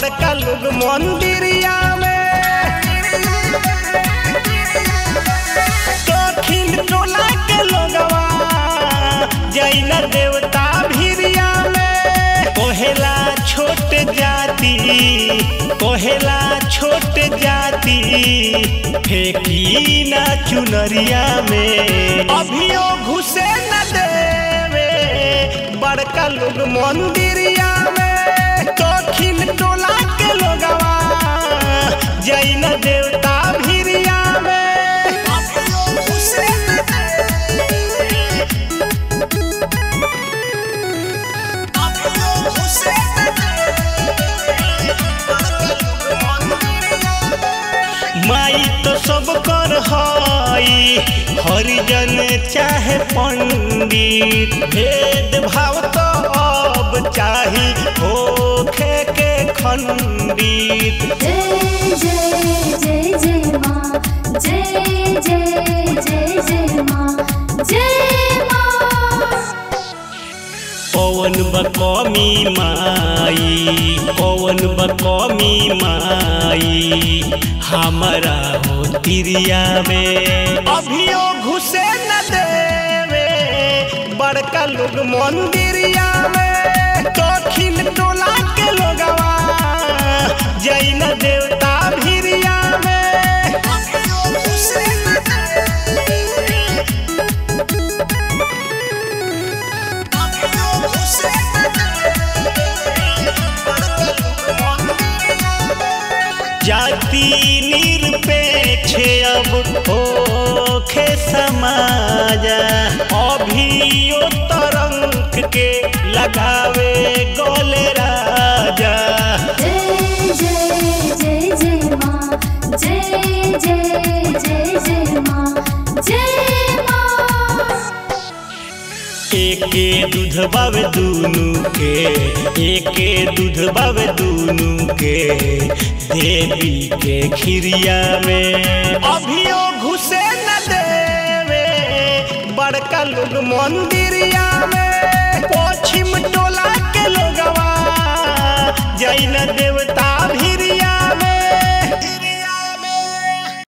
बड़का लोग मंदिरिया में दक्षिण टोला के लोगवा जैन देवता भिरिया में कोहेला छोट जाति कोहेला छोट जाति फेंकी ना चुनरिया में अभियो घुसे न देवे बड़का लोग मंदिरिया में दक्षिण टोला के लोगवा जैन देवता भिरिया में अभियो घुसे न देवे अभियो घुसे न माई तो सब कर हई हरिजन चाहे पंडित भेद भाव तो अब चाही होखे के खंडित जय जय जय जय माँ जय जय जय जय माँ जय माँ पवन बकमी माई पवन बकमी माई हमारा हो तिरिया में अभियो घुसे न देवे बड़का लोग मंदिरिया में दक्षिण टोला के लोगवा जैन देवता भिरिया में अभियो घुसे न देवे जाति निरपेक्ष अब होखे समाजा अभियो तरंग के लगावे गोले राजा जय जय जय जय माँ जय जय जय जय माँ जय माँ एके दूध बावे दूनु के एके दूध बावे दूनु के देवी के खिरिया में अभियो घुसे न देवे बड़का लोग मंदिरिया में पश्चिम टोला के लोगवा जैन देवता